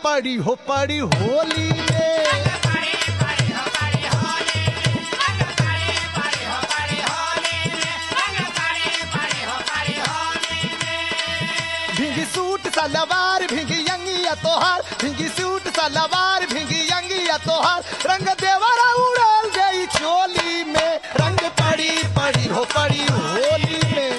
पड़ी हो पड़ी होली में भिंगी सूट सलवार भिंगी अंगिया तोहार भिंगी सूट सलवार भिंगी अंगिया तोहार रंग देवरा उड़ल गई चोली में रंग पड़ी पड़ी हो पड़ी होली में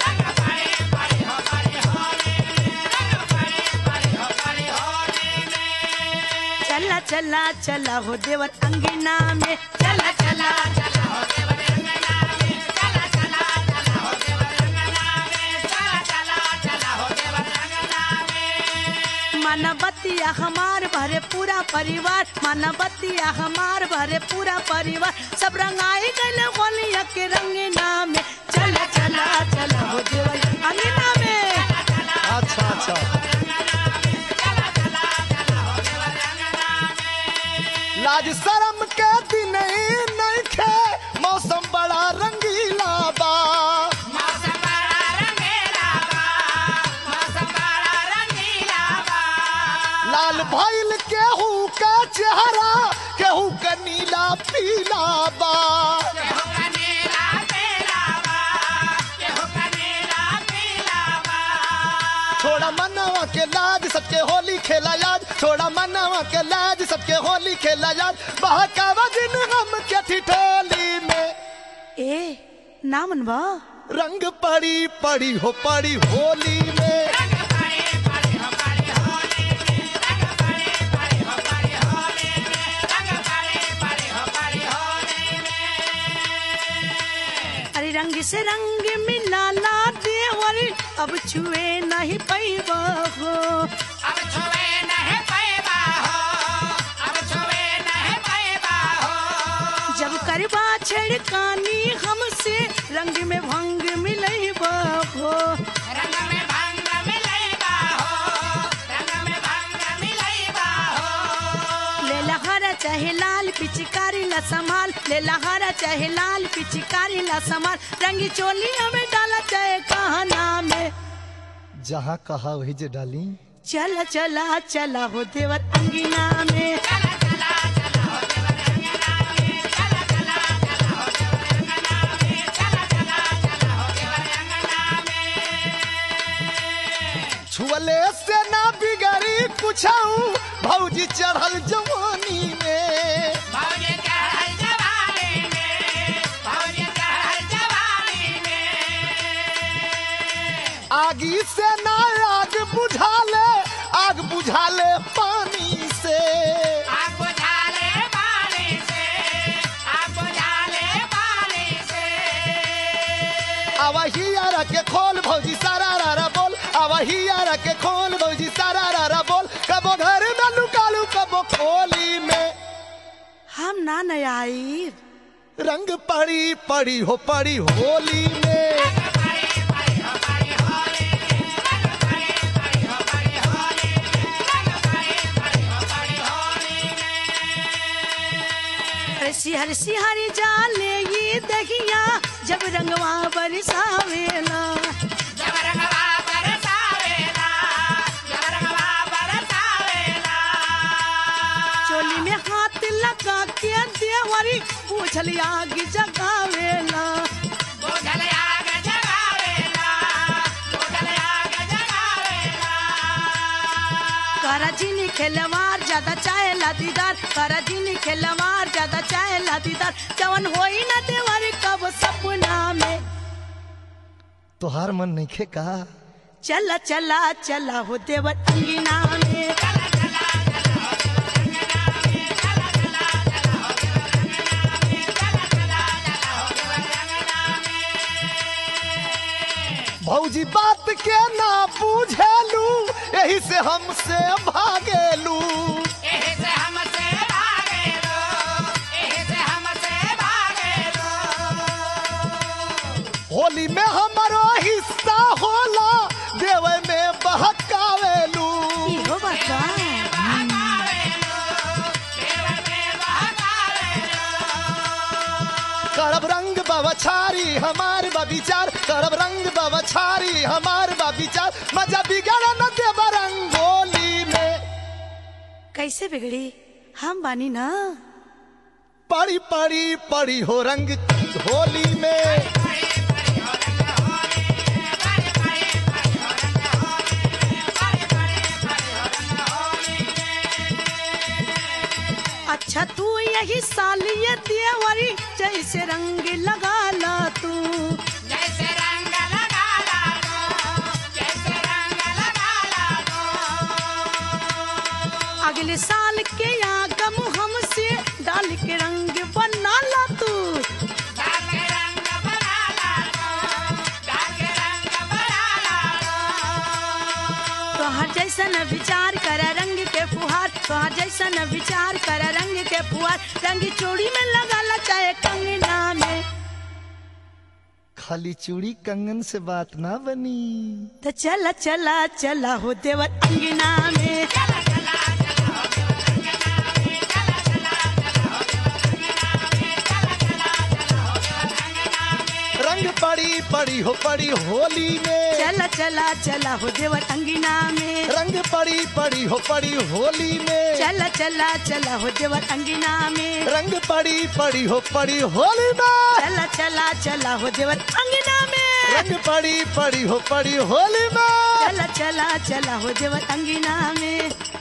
चला चला चला हो देवर अंगना में चला चला चला हो देवर अंगना में चला चला चला हो देवर अंगना में चला चला चला हो देवर अंगना में मानवतिया हमार भरे पूरा परिवार मानवतिया हमार भरे पूरा परिवार सब रंगाई गल होलिया के रंगना में चला चला चला हो देवर अंगना में अच्छा अच्छा लाज शरम के दिन ही नहीं खे मौसम बड़ा रंगीला बा लाल भइल केहू का चेहरा केहू का नीला पीला बा छोड़ा मनावा के लाज सबके होली खेला याद छोड़ा मनावा के लाज सबके होली खेला याद बहकावा दिन हम के ठिठोली में ए नामन बा रंग पड़ी पड़ी हो पड़ी होली में अरे रंग से रंग मिला ला देवर अब छुए नहीं पैबा हो जब करबा छेड़कानी हमसे रंग में भंग मिलैबा हो ले लहरा चाहे लाल पिचकारी ला संभाल ले लहरा चाहे लाल पिचकारी ला संभाल रंगी चोली हमें डाला चाहे कहना में जहाँ कहा वही जे डाली चला चला चला हो देवर अंगिना में छुअले से ना बिगड़ी कुछऊ भौजी चढ़ल जवानी में आगी से ना आग बुझाले आग बुझाले पानी से आवही यारा के खोल भौजी सारा रारा बोल आवही यारा के खोल भौजी सारा रारा बोल कबो घर में लुकालू कबो खोली में हम ना नया आई रंग पड़ी पड़ी हो पड़ी होली में अरे सिहर सिहर जाले ये दहिया जब रंगवा बरसावेला चोली में हाथ लगा के देवरी पूछल आग जगावेला करा जिनी खेलवार ज्यादा चाहे दीदार करा जिनी खेलवार ज्यादा चाहे दीदार जवन होई ना देवरी कब सपना में तोहार मन नहीं खे का चला चला चला हो देवर अंगिना में भौजी बात के ना पूछेलू यही से हमसे भागेलू होली में हमारो हिस्सा होला देवे में बहकावेलू इहो बता करब रंग बवछारी हमार बविचार करब रंग बवछारी हमार बविचार मजा बिगड़ न देव रंगोली में कैसे बिगड़ी हम बानी ना पड़ी पड़ी पड़ी हो रंग होली में अच्छा तू यही सालिय देवरी जैसे रंग लगा ला तू जैसे रंग लगा ला दो जैसे रंग लगा ला दो अगले साल के आगम हमसे डाल के रंग बना ला तू डाल के रंग बना ला दो डाल के रंग बना ला दो तोहर जैसन विचार कर रंग के फुहार तोहर जैसन विचार कर रंग के फुहार रंग चूड़ी में लगा ला चाहे कंगना में खाली चूड़ी कंगन से बात ना बनी तो चला चला चला हो देवर अंगना में चला चला चला हो देव रंगना में चला चला चला हो देव रंगना में चला चला चला हो देव रंगना में रंग पड़ी पड़ी हो पड़ी होली में चला चला चला हो देवर अंगना में रंग पड़ी पड़ी हो पड़ी होली में चला चला चला हो देवर अंगना में रंग पड़ी पड़ी हो पड़ी होली में चला चला चला हो देवर अंगना में रंग पड़ी पड़ी हो पड़ी होली में चला चला चला हो देवर अंगना में